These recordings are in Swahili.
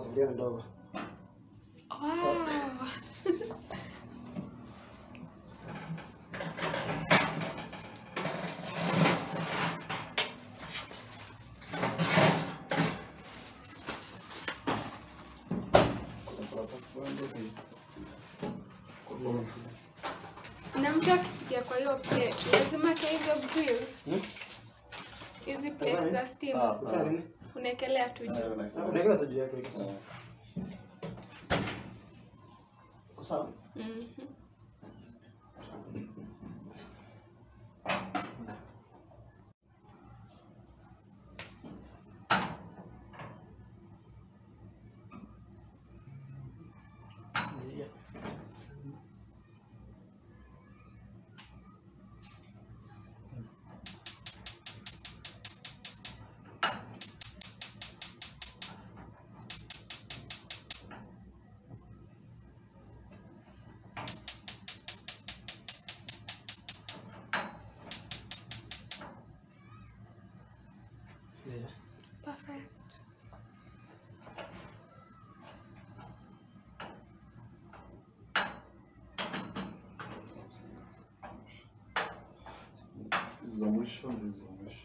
sufuria ni ndogo. Wow. na mtu akipikia kwa hiyo plate lazima atoe hizo grills Hmm? hizi plate za steam Sasa nini? unaekelea tu juu Unaekela tu juu yake iko sawa. Iko sawa? Mhm. Yeah. Yeah. perfect Hizi za mwisho hizi za mwisho.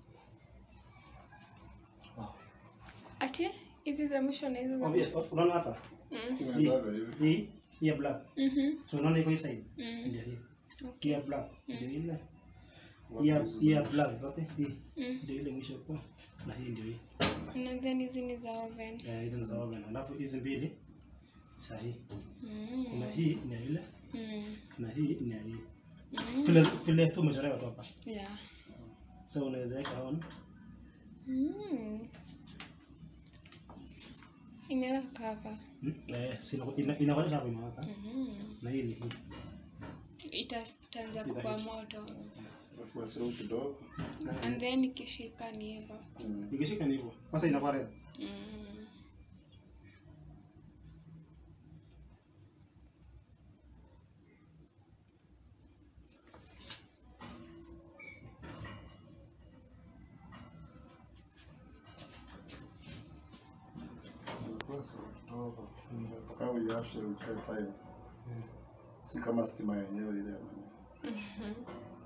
ati hizi za mwisho na hizi za Obvious, unaona hapa? Mhm. Inaendaga hivi. Hii hii ya black. Mhm. So unaona iko hii side? Mhm. Ndio hii. Hii Okay. ya black. Ndio ile. Wapi Hii ya hizi hii za ya mwisho? black wapi? Hii. Mm. Ndio ile mwisho kwa. Na hii ndio hii. na then hizi ni za oven Eh, hizi ni za oven. Alafu hizi mbili sahihi. Mm. Kuna hii ni ya ile Mm. na hii ni ya hii. Mm. Vile vile tu umechorewa tu hapa. Yeah. So unaweza weka on. Mm. imeweka hapa Hmm? Eh, sina ina inaonyesha hapo imewaka. Mhm. Na hii ni hii. Ita- itaanza kuwa moto Kwa simu kidogo. and then ikishika ni hivyo Mm. Ikishika ni hivyo. Sasa inakuwa red. Mm. Kwa simu kidogo. Nataka uiashe ukae time. Si kama stima yenyewe ile ya nani. Mhm.